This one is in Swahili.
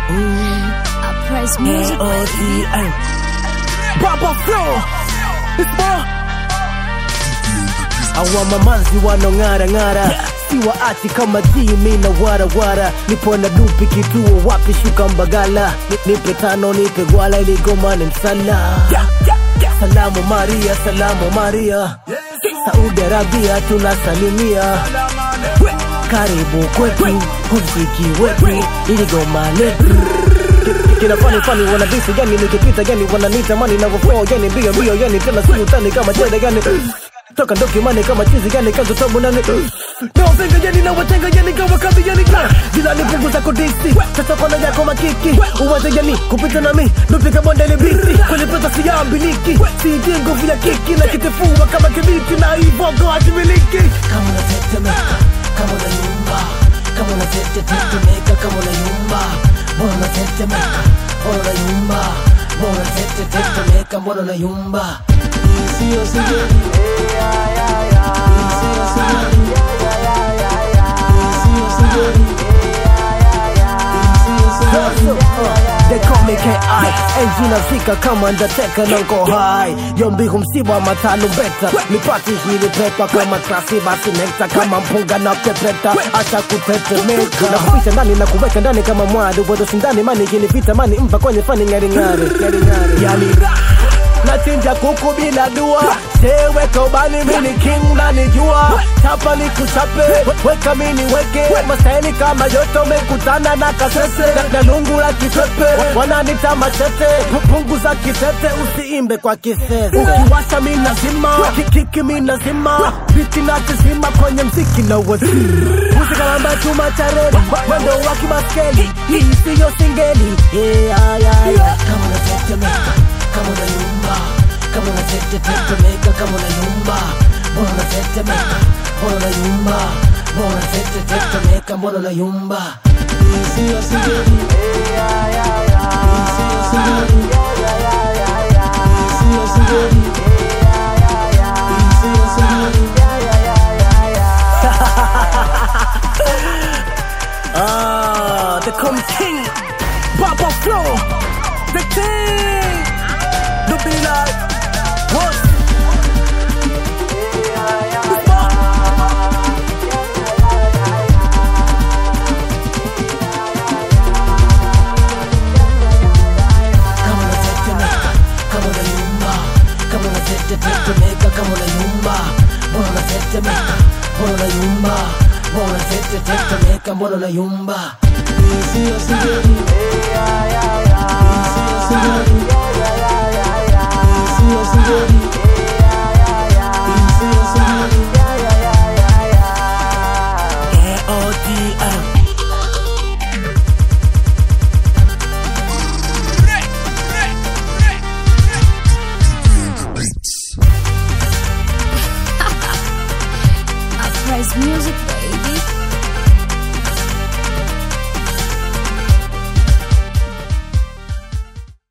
Uprise music, baby. Papa Flow Isma Awa mamanzi wanong'ara ng'ara si waachi kama jimi na warawara nipo na dupi kituo wapi shuka mbagala Ni- nipe tano nipe gwala iligoma ni msala salamu maria salamu maria saudi arabia tunasalimia karibu kwetu huziki wetu iligoma letu kina fani fani wanadisi gani nikipita gani wananita mani navyoflow gani mbio mbio gani tena si utani kama chede gani toka ndoki mani kama chizi gani kazo tabu nani nawapenga gani na watenga gani kama kazi gani jilani punguza kodisi sasa kona yako makiki uwaze gani kupita nami nupika bonde ni bisi kwenye pesa siyambiliki siiti nguvu ya kiki na kitifua kama kibiti na ivogo hakimiliki kama unatetemeka kama unayumba kama unatetetetemeka kama unayumba mbona unatetemeka mbona unayumba mbona unatetetetemeka mbona unayumba Sio sijali Sio sijali Sio sijali Sio sijali They call me KI Enzi nazika kama ndateka na nko high Yombihu msiba matano beta Nipati hili pepa kama klasi basi nekta Kama mpunga na pepeta Acha kutetemeka Nakupisha ndani na kuweka ndani kama mwadu Wado sindani mani kinipita mani mpa kwenye fani ngari ngari Yani Nachinja kuku bila dua Seweka ubani mini king na nijua Chapa ni kuchape Weka mini weke Mastaili kama yoto mekutana na kasese Na- Na lungu la kisepe Wananita machete Punguza kisete usiimbe kwa kisese Ukiwasha mi nazima Kikiki mi nazima Biti na kizima kwenye mziki na wasi Usikalamba chuma cha reli Mwendo wa kimaskeli Hii siyo singeli Yeah, yeah, yeah kama unatetemeka kama unayumba kama unatetetetemeka kama unayumba mbona unatetemeka mbona unayumba mbona unatetetetemeka mbona unayumba Sio sijali Sio sijali Sio sijali Sio sijali Ah, the come king, Papa Flow, the king. The be like what? kama unatetemeka kama unayumba kama unatetetetemeka kama unayumba mbona unatetemeka mbona unayumba mbona unatetetetemeka mbona unayumba Sio sijali Sio sijali Sio sijali Sio sijali A-O-D-M. Uprise music, baby.